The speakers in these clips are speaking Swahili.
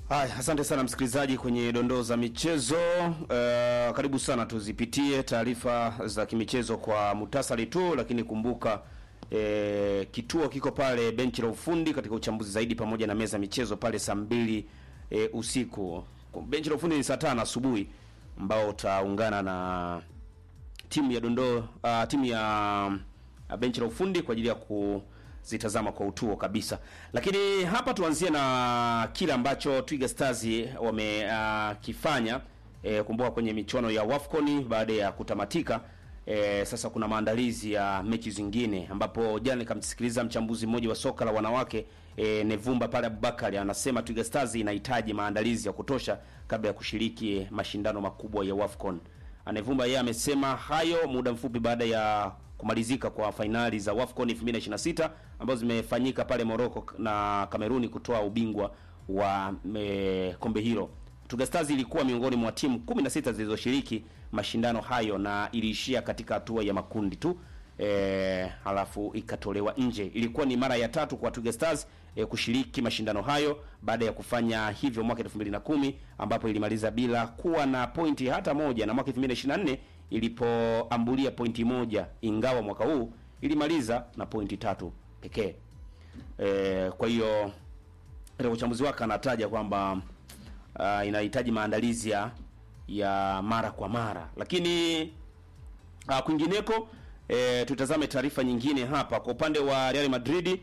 Haya, asante sana msikilizaji kwenye dondoo za michezo. Uh, karibu sana tuzipitie taarifa za kimichezo kwa muhtasari tu, lakini kumbuka eh, kituo kiko pale benchi la ufundi katika uchambuzi zaidi pamoja na meza michezo pale saa mbili eh, usiku. Benchi la ufundi ni saa tano asubuhi ambao utaungana na timu ya dondoo uh, timu ya uh, benchi la ufundi kwa ajili ya kuzitazama kwa utuo kabisa. Lakini hapa tuanzie na kile ambacho Twiga Stars wamekifanya. Uh, e, kumbuka kwenye michuano ya WAFCON baada ya kutamatika e, sasa kuna maandalizi ya mechi zingine, ambapo jana nikamsikiliza mchambuzi mmoja wa soka la wanawake e, Nevumba pale Abubakari anasema Twiga Stars inahitaji maandalizi ya kutosha kabla ya kushiriki mashindano makubwa ya WAFCON. Anevumba yeye amesema hayo muda mfupi baada ya kumalizika kwa fainali za WAFCON 2026 ambazo zimefanyika pale Morocco na Kameruni kutoa ubingwa wa me, kombe hilo. Twiga Stars ilikuwa miongoni mwa timu 16 zilizoshiriki mashindano hayo na iliishia katika hatua ya makundi tu. E, halafu ikatolewa nje. Ilikuwa ni mara ya tatu kwa Twiga Stars e, kushiriki mashindano hayo baada ya kufanya hivyo mwaka 2010 ambapo ilimaliza bila kuwa na pointi hata moja na mwaka 2024 ilipoambulia pointi moja, ingawa mwaka huu ilimaliza na pointi tatu pekee. E, kwa hiyo katika uchambuzi wake anataja kwamba uh, inahitaji maandalizi ya ya mara kwa mara, lakini uh, kwingineko E, tutazame taarifa nyingine hapa kwa upande wa Real Madrid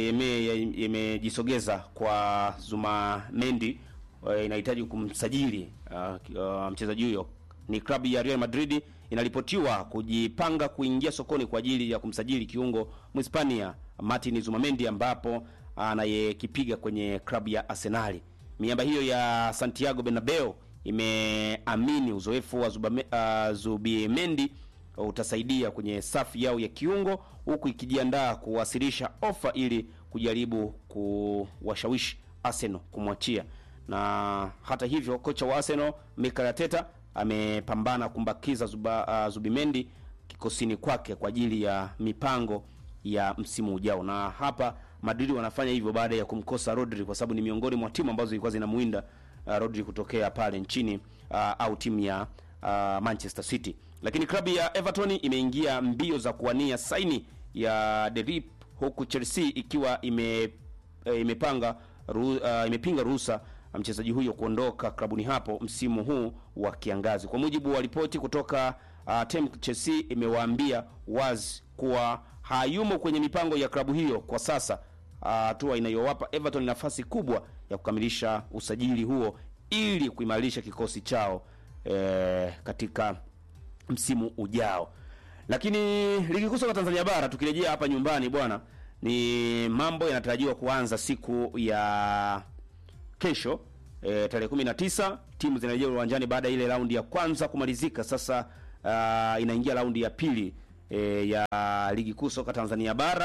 imejisogeza e, kwa Zuma Mendi e, inahitaji kumsajili uh, uh, mchezaji huyo. Ni klabu ya Real Madrid inaripotiwa kujipanga kuingia sokoni kwa ajili ya kumsajili kiungo Mhispania Martin Zumamendi ambapo anayekipiga kwenye klabu ya Arsenal. Miamba hiyo ya Santiago Bernabeu imeamini uzoefu wa Zubame, uh, Zubimendi utasaidia kwenye safu yao ya kiungo huku ikijiandaa kuwasilisha ofa ili kujaribu kuwashawishi Arsenal kumwachia. Na hata hivyo kocha wa Arsenal Mikel Arteta amepambana kumbakiza Zuba, uh, Zubimendi kikosini kwake kwa ajili ya mipango ya msimu ujao. Na hapa Madrid wanafanya hivyo baada ya kumkosa Rodri kwa sababu ni miongoni mwa timu ambazo zilikuwa zinamuinda uh, Rodri kutokea pale nchini uh, au timu ya uh, Manchester City lakini klabu ya Everton imeingia mbio za kuwania saini ya Delip huku Chelsea ikiwa ime e, imepanga ru, uh, imepinga ruhusa mchezaji huyo kuondoka klabuni hapo msimu huu wa kiangazi. Kwa mujibu wa ripoti kutoka uh, tem Chelsea imewaambia wazi kuwa hayumo kwenye mipango ya klabu hiyo kwa sasa, hatua uh, inayowapa Everton nafasi kubwa ya kukamilisha usajili huo ili kuimarisha kikosi chao eh, katika msimu ujao. Lakini ligi kuu soka Tanzania bara tukirejea hapa nyumbani bwana, ni mambo yanatarajiwa kuanza siku ya kesho e, tarehe 19 timu zinarejea uwanjani baada ya ile raundi ya kwanza kumalizika. Sasa uh, inaingia raundi ya pili e, ya ligi kuu soka Tanzania bara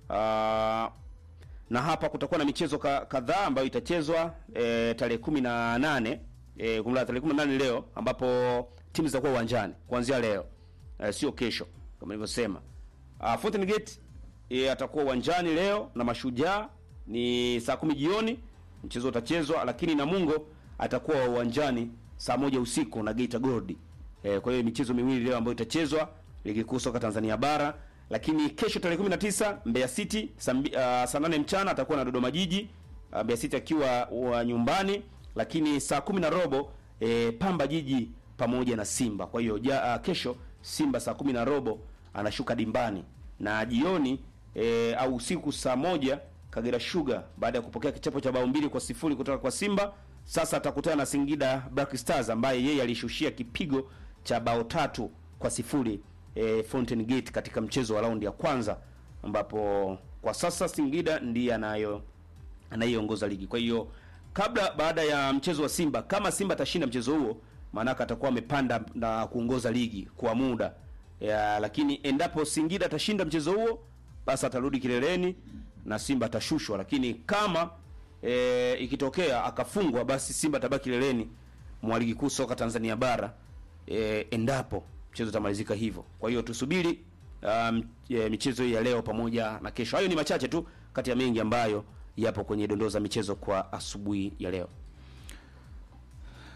uh, na hapa kutakuwa na michezo kadhaa ambayo itachezwa e, tarehe 18 e, kumla tarehe 18 leo ambapo timu zitakuwa uwanjani kuanzia leo e, sio kesho kama nilivyosema. Uh, Fountain Gate e, atakuwa uwanjani leo na Mashujaa ni saa kumi jioni mchezo utachezwa, lakini Namungo atakuwa uwanjani saa moja usiku na Geita Gold. E, kwa hiyo michezo miwili leo ambayo itachezwa ligi kuu soka Tanzania bara, lakini kesho tarehe 19 Mbeya City saa uh, saa 8 mchana atakuwa na Dodoma Jiji uh, Mbeya City akiwa uh, nyumbani, lakini saa kumi na robo e, Pamba Jiji pamoja na Simba. Kwa hiyo ja, uh, kesho Simba saa kumi na robo anashuka dimbani na jioni e, au usiku saa moja Kagera Sugar baada ya kupokea kichapo cha bao mbili kwa sifuri kutoka kwa Simba, sasa atakutana na Singida Black Stars ambaye yeye alishushia kipigo cha bao tatu kwa sifuri e, Fountain Gate katika mchezo wa raundi ya kwanza, ambapo kwa sasa Singida ndiye anayo anayeongoza ligi. Kwa hiyo kabla baada ya mchezo wa Simba, kama Simba atashinda mchezo huo maanake atakuwa amepanda na kuongoza ligi kwa muda ya, lakini endapo Singida atashinda mchezo huo basi atarudi kileleni na Simba atashushwa, lakini kama e, ikitokea akafungwa basi Simba atabaki kileleni mwa ligi kuu soka Tanzania bara e, endapo mchezo utamalizika hivyo. Kwa hiyo tusubiri um, e, michezo hii ya leo pamoja na kesho. Hayo ni machache tu kati ya mengi ambayo yapo kwenye dondoo za michezo kwa asubuhi ya leo.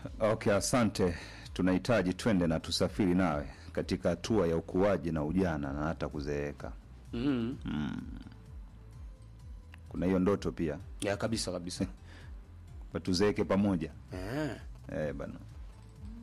Okay, asante. Tunahitaji twende na tusafiri nawe katika hatua ya ukuaji na ujana na hata kuzeeka. mm. Kuna hiyo ndoto pia, ya kabisa kabisa kwa tuzeeke pamoja eh. eh, bana.